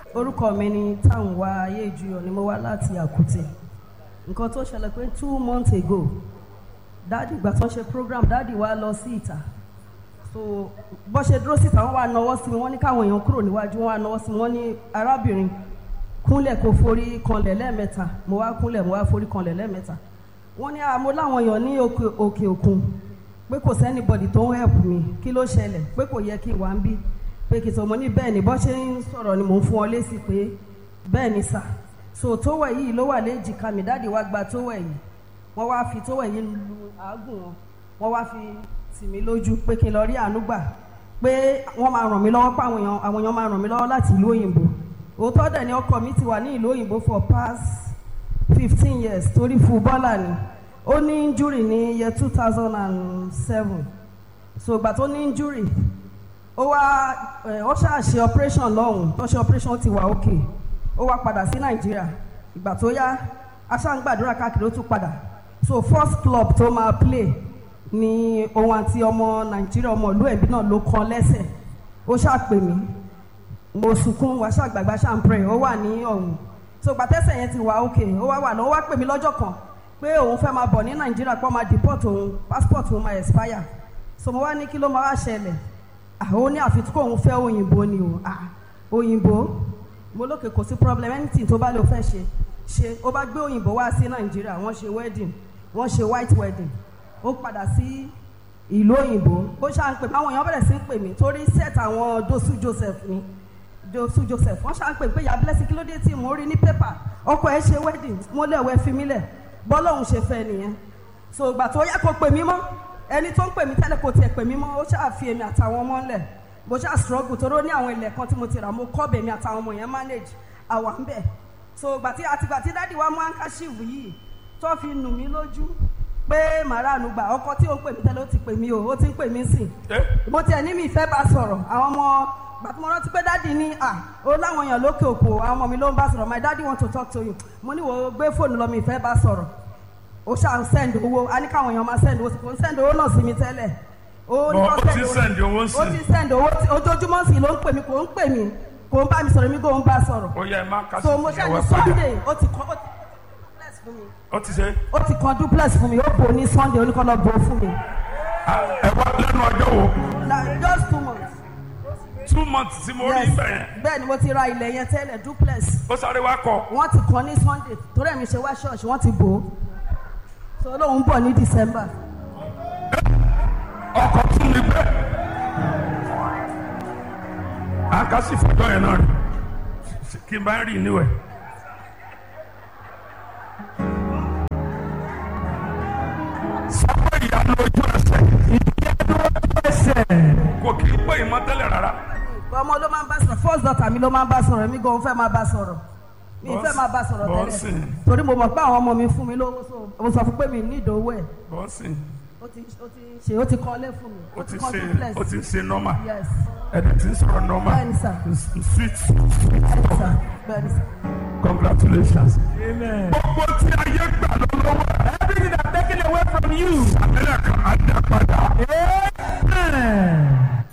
orúkọ mi ni Táǹwá Ayéjuyọ̀ ni mo wá láti Àkútè nǹkan tó ṣẹlẹ̀ pé two months ago dáàdì ìgbà tó ń ṣe program dáàdì wa lọ sí ìta so bó ṣe dúró síta wọ́n wá nawọ́ sí mi wọ́n ní káwọn èèyàn kúrò níwájú wọ́n wá nawọ́ sí mi wọ́n ní arábìnrin kúnlẹ̀ kó forí kanlẹ̀ lẹ́ẹ̀mẹ́ta mo wá kúnlẹ̀ mo wá forí kanlẹ̀ lẹ́ẹ̀mẹ́ta wọ́n ní àmọ́ láwọn èèyàn ní òkè òkè òkun pé kò sẹ́nibọ̀dì tó ń help mi kí ló ṣẹlẹ̀ pé kò yẹ kí n wá ń bí pé kì í sọ mo ní bẹ́ẹ̀ ni bọ́ ṣe ń sọ̀rọ̀ ni mò ń fún ọ lésì pé bẹ́ẹ̀ ni sà so tówẹ̀ yìí ló wà léjìká mi dáàdi wá gba tówẹ̀ yìí wọ́n wá fi tówẹ̀ yìí lu àágùn wọn wọ́n wá fi tì mí lójú pé kí n lọ rí àánú gbà pé wọ́n máa ràn mí lọ́wọ́ pé àwọn èèyàn àwọn èèyàn máa ràn mí lọ́wọ́ láti ìlú òyìnbó òótọ́ dẹ̀ ni ọkọ mi ti wà ní ìlú òyìnbó for past fifteen years torí fúbọ́là ni ó ní injury ní year two thousand and seven so ìgbà tó ní injury ó wá ẹ ó ṣáà ṣe operation lọ́hùn tó ṣe operation ti wà òkè ó wá padà sí nàìjíríà ìgbà tó yá aṣáǹgbàdúrà káàkiri ó tún padà so first club tó máa play ni òun àti ọmọ nàìjíríà ọmọ ìlú ẹ̀bí náà ló kan lẹ́sẹ̀ ó ṣàpè mí mo sunkún wá ṣàgbàgbà ṣàǹpẹ̀rẹ̀ ó wà ní ọ̀hún so gbàtẹ́sẹ̀ yẹn ti wà òkè ó wá wà lọ ó wá pè mí lọ́jọ́ kan pé òun fẹ́ máa bọ̀ ní nàìjíríà pé ó máa deport òun passport òun máa expire so mo wá ní kí ló máa wá ṣẹlẹ̀ àwọn oní àfikún kóun fẹ́ òyìnbó ni o ah òyìnbó mo lókè kò sí problem anything tó bá lè fẹ́ ṣe ṣe ó bá gbé òyìnbó wá sí nàìjíríà wọ́n ṣe wedding wọ́n ṣe white wedding ó padà sí ìlú òyìnbó ó ṣáà ń pè mí àwọn èèyàn bẹ̀rẹ̀ sí ń pè mí torí set àwọn dosu joseph ni dosu joseph wọ́n ṣáà ń pè pé ìyá blessing kí ló dé tí mo rí ní pépà ọkọ ẹ̀ ṣe wedding mo lẹ̀ wẹ́ fi mí lẹ̀ bọ́lọ́hún ṣe fẹ́ nìyẹn so ìgbà tó yá kó pè mí mọ́ ẹni tó ń pè mí tẹ́lẹ̀ kò tiẹ̀ pè mí mọ́ ó ṣáà fi èmi àtàwọn ọmọ ńlẹ̀ mo ṣáà struggle torí ó ní àwọn ilẹ̀ kan tí mo ti rà mo kọ́ bèmi àtàwọn ọmọ yẹn manage àwa ń bẹ̀ so gbàtí àtìgbà tí dáàdi wa mú handkerchief yìí tó fi nù mí lójú pé màrá àánú gbà ọkọ tí ó ń pè mí tẹ́lẹ̀ ó ti pè mí o ó ti ń pè mí sìn mo tiẹ̀ ní mi ìfẹ́ bá sọ̀rọ̀ àwọn ọmọ gbàtí mo rántí pé dáàdi ní à ó láwọn èèyàn lókè òkun àwọn ọmọ mi ló ń bá sọ̀rọ̀ my daddy want to talk to you mo ní wo gbé fóònù lọ mi ìfẹ́ bá sọ̀rọ̀ ó ṣáà ń send owó a ní káwọn èèyàn máa send owó kò ń send owó náà sí mi tẹ́lẹ̀ ó ní Ó kó ti send owó sí. ó ti send owó tí- ojoojúmọ́ sí ló ń pè mí kò ń pè mí kò ń bá mi sọ̀rọ̀ mi kò ń bá sọ̀rọ̀ ó yẹ ẹ má kásì so mo ṣáà ìyàwó ní ẹ padà sunday ó ti kọ́ ó ti duplex fún mi ó ti ṣe ó ti kan duplex fún mi ó bò ní sunday oníkọ́lọ́ bò fún mi Ah, ẹ wá lẹ́nu ọjọ́ wo na just two months two months tí mo rí yes ibẹ̀ yẹn bẹ́ẹ̀ ni mo ti ra ilẹ̀ yẹn tẹ́lẹ̀ duplex ó sáré wá kọ wọ́n ti kàn ní sunday torí ẹ̀mí ṣe wá ṣọ́ọ̀ṣì wọ́n ti bò ó so lóun bọ̀ ní december ọkọ̀ tún ní bẹ́ẹ̀ àkásì fọjọ́ yẹn náà rí kí n bá rí níwẹ̀. sọ́kọ̀ ìyanu ojú ẹsẹ̀ ìyanu ojú ẹsẹ̀ kò kí n pè é mọ́ tẹ́lẹ̀ rárá. ọmọ ló máa ń bá sọ̀rọ̀ first daughter mi ló máa ń bá sọ̀rọ̀ èmi gan fẹ́ máa bá sọ̀rọ̀ mi fẹ́ máa bá sọ̀rọ̀ Bọ́sì. tẹ́lẹ̀ torí mo mọ̀ pé àwọn ọmọ mi fún mi lówó so mo sọ fún pé mi ní ìdòwò ẹ̀ bọ́sì ó ti ó ti ṣe ó ti kọ́lé fún mi ó ti kọ́ ṣe duplex ó ti ṣe nọ́mà yes ẹ̀dẹ̀ tí ń sọ̀rọ̀ nọ́mà bẹ́ẹ̀ni sà sweet bẹ́ẹ̀ni sà bẹ́ẹ̀ni sà. congratulations. Amen. gbogbo tí ayé gbà lọ́wọ́ Everything that's taken away from you. àbẹ̀rẹ̀ kan á dá padà. Amen.